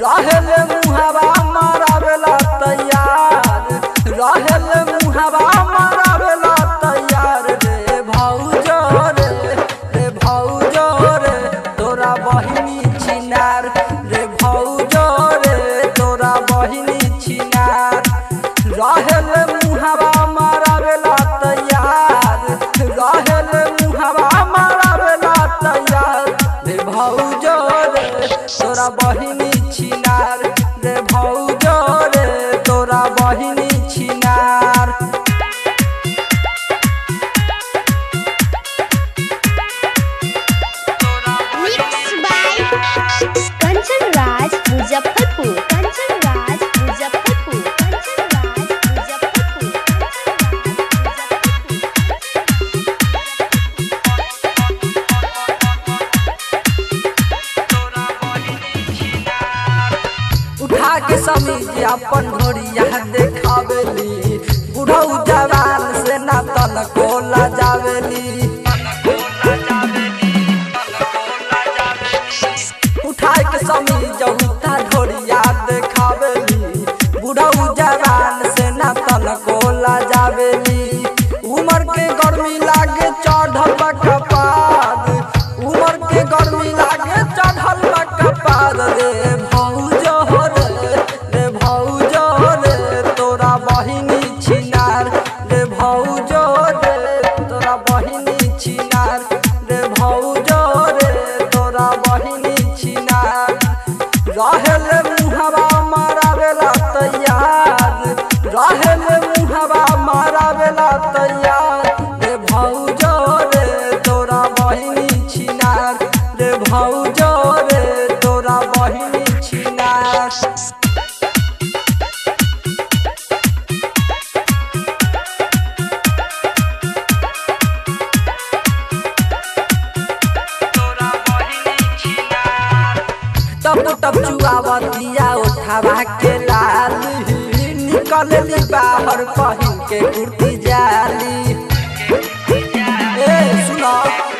रहेले मुहावा मारावेला तैयार रहेले मुहावा मारावेला तैयार रे भौजो रे रे भौजो रे तोरा बहिनी छिनार रे भौजो रे तोरा बहिनी छिनार रहेले मुहावा मारावेला तैयार रहेले मुहावा मारावेला तैयार रे भौजो रे तोरा बहिनी छिनार रे भौजो रे तोरा बहिनी छिनार Mixed by Kanchan Raj Muzaffarpur. Kanchan Raj Muzaffarpur. Kanchan Raj Muzaffarpur. उठा के समीज अपन ढोरिया देखावेली बुढ़ऊ जवान से ना तन कोला जावेली उठा के समीज उठा ढोरिया देखावेली बुढ़ऊ जवान से ना तन कोला जावेली उमर के गर्मी लागे चढ़ल बा कपाद उमर के गर्मी लागे चढ़ल बा कपाद रे भौजो रे रे भौजो रे तोरा बहिनी छिनार रे भौजो रे तोरा बहिनी छिनार रे भौजो रे तोरा बहिनी छिनार रहेले मुहावा मारावेला तैयार रहेले मुहावा मारावेला तैयार रे भौजो रे तोरा बहिनी छिनार रे भौजो रे तोरा बहिनी छिनार टप टप चुआवतिया उठावा के लाल निकलली बाहर पहिन के कुर्ती जाली ए सुनो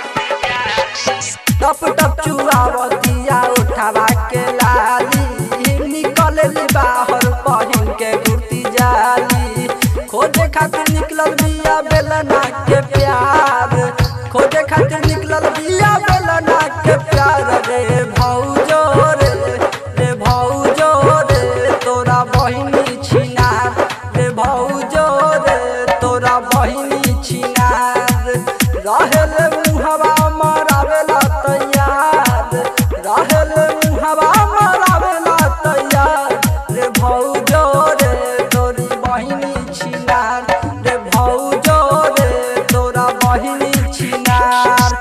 टप टप चुआवतिया उठावा के लाली निकलली बाहर पहिन के कुर्ती जाली खोजे खातिर निकलल बिया बेलना के प्यार खोजे खातिर निकलल बिया बेलना के प्यार रे भौजो रे रे भौजो रे तोरा बहिनी छिनार रे भौजो रे तोरा बहिनी छिनार रहेले मुहवा मरावेला तैयार रहेले मुहवा मरावेला तैयार रे भौजो रे तोरी बहिनी छिनार रे भौजो रे तोरा बहिनी छिनार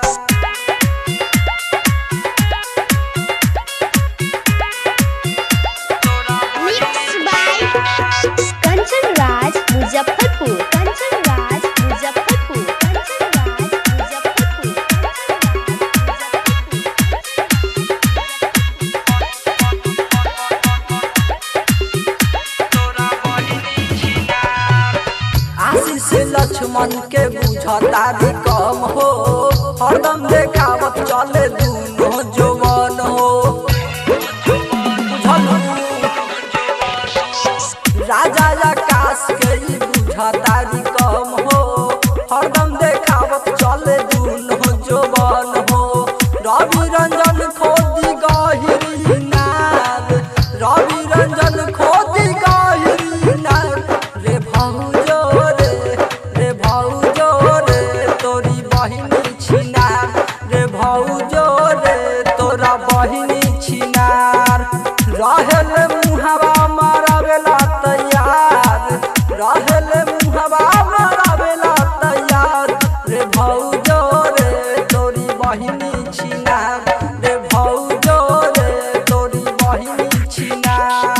Mixed by Kanchan Raj Muzaffarpur. Kanchan Raj Muzaffarpur. Kanchan Raj Muzaffarpur. आशीष लक्ष्मण के बुझता भी कम हो हरदम देखावत चले दूनो जवान हो बुझलू? राजा आकाश के ई बुझता भी कम हो हरदम देखावत चले दूनो जवान हो रवि रंजन खोदी गहिरी नाद रवि रंजन खोदी गहिरी नाद रे भौजो रे रे भौजो रे तोरी बहिनी छिनार रे भौजो रे तोरा बहिनी छिनार रहेले मुहावा मारावेला तैयार रहेले मुहावा मारावेला तैयार रे भौजो रे तोरी बहिनी छिनार रे भौजो रे तोरी बहिनी छिनार